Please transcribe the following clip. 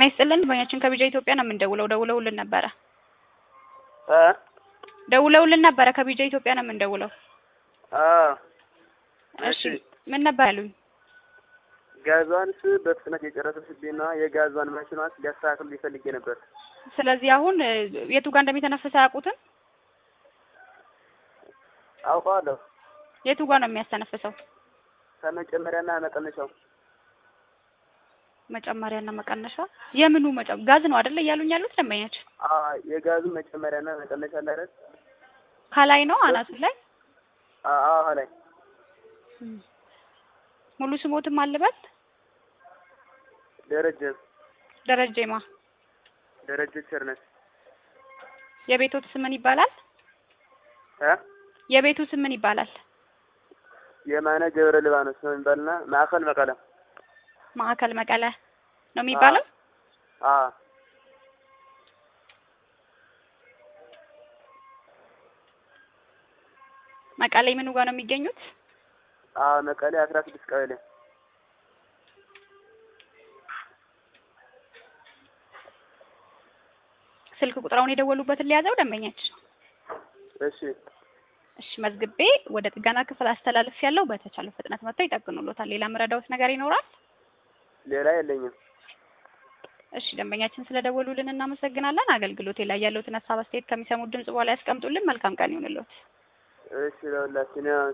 ጤና ይስጥልን ደንበኛችን ከቢጃ ኢትዮጵያ ነው የምንደውለው። ደውለውልን ነበረ እ ደውለውልን ነበረ ከቢጃ ኢትዮጵያ ነው የምንደውለው። አ እሺ ምን ነበር ያሉኝ? ጋዟንስ በፍጥነት የጨረሰችብኝና የጋዟን ማሽኗን ሊያስተካክሉ ሊፈልጌ ነበር። ስለዚህ አሁን እ የቱ ጋር እንደሚተነፍስ አያውቁትም። አውቀዋለሁ የቱ ጋር ነው የሚያስተነፍሰው? ከመጨመሪያና መቀነሻው መጨመሪያና መቀነሻ የምኑ መጨ ጋዝ ነው አይደለ እያሉኝ ያሉት ደንበኛችን? አ የጋዙ መጨመሪያና መቀነሻ አለ አይደል? ከላይ ነው አናቱ ላይ አ አዎ ላይ ሙሉ ስሞትም አልበል ደረጀ ደረጀማ ደረጀ ቸርነት የቤቶት ስም ምን ይባላል? እ የቤቱ ስም ምን ይባላል? የማነ ገብረ ሊባኖስ ነው የሚባልና ማዕከል መቀለ ማዕከል መቀለ ነው የሚባለው። አ መቀሌ ምኑ ጋር ነው የሚገኙት? አ መቀሌ አስራ ስድስት ቀበሌ ስልክ ቁጥራውን የደወሉበትን ሊያዘው ደንበኛችን። እሺ እሺ መዝግቤ ወደ ጥገና ክፍል አስተላልፍ ያለው በተቻለው ፍጥነት መጥተው ይጠግኑሎታል። ሌላ ምረዳውት ነገር ይኖራል? ሌላ የለኝም። እሺ ደንበኛችን ስለደወሉልን እናመሰግናለን። አገልግሎቴ ላይ ያለውትን ሀሳብ አስተያየት ከሚሰሙት ድምጽ በኋላ ያስቀምጡልን። መልካም ቀን ይሁንልዎት። እሺ ለሁላችን ያው